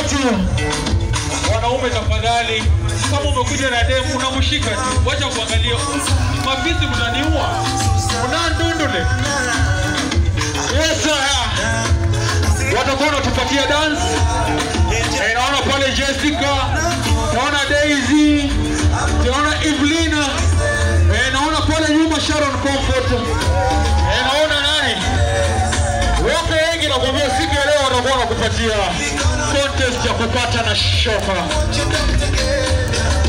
watu wanaume tafadhali kama umekuja na demu unamshika tu wacha kuangalia mafisi mnaniua mnandundule yes sir watakuwa wanatupatia dance Eh, naona pale Jessica naona Daisy naona Evelina eh, naona pale nyuma Sharon Comfort eh, naona nani wote wengi nakwambia siku ya leo watakuwa wanakupatia contest ya kupata na shoka